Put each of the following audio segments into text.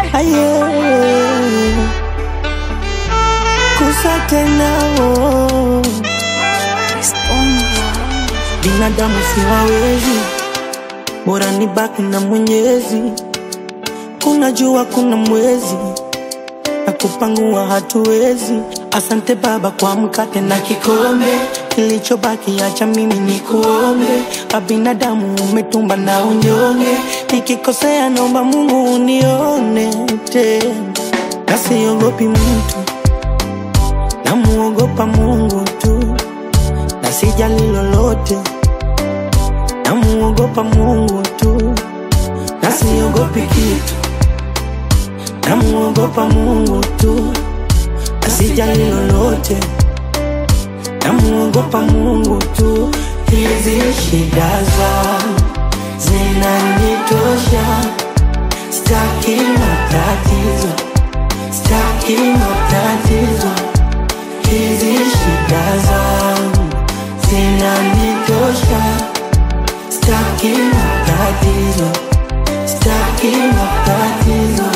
aye kusa tena oh. binadamu siwawezi bora ni baki na mwenyezi kuna jua kuna mwezi na kupangua hatuwezi asante baba kwa mkate na kikombe kilichobaki acha mimi ni kuombe abinadamu umetumba na unyonge nikikosea naomba mungu unione tena nasiogopi mtu namuogopa mungu tu na sijali lolote namuogopa mungu tu na siogopi kitu namuogopa mungu tu na sijali lolote namuogopa mungu tu hizi shida zangu zinanitosha staki matatizo staki matatizo hizi shida zangu zinanitosha staki matatizo staki matatizo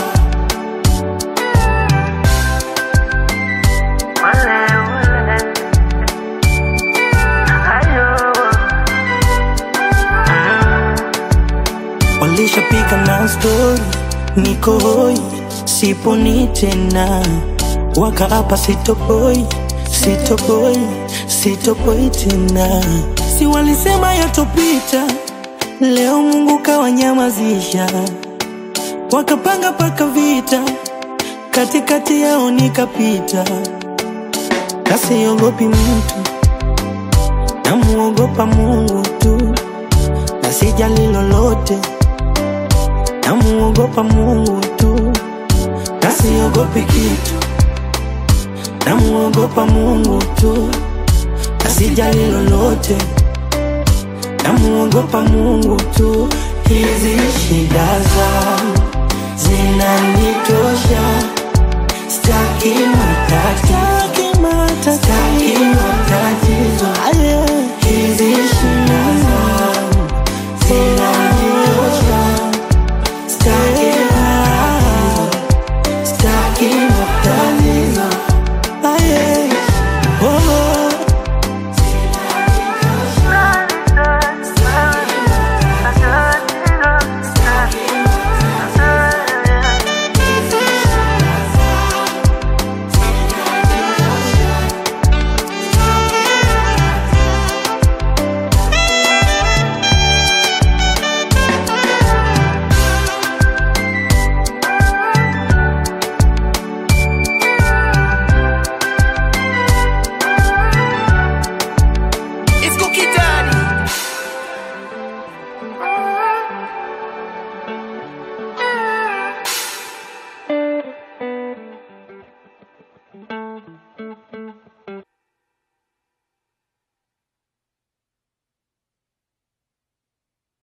walishapiga na stori niko hoi siponi tena wakaapa sitopoi sitopoi sitopoi tena si walisema yatopita leo mungu kawanyamazisha wakapanga paka vita katikati yao nikapita kasiogopi mtu namuogopa mungu tu na sijali lolote namuogopa mungu tu na siogopi kitu namuogopa mungu tu na sijali lolote namuogopa mungu tu hizi shida zangu zinanitosha staki matatizo staki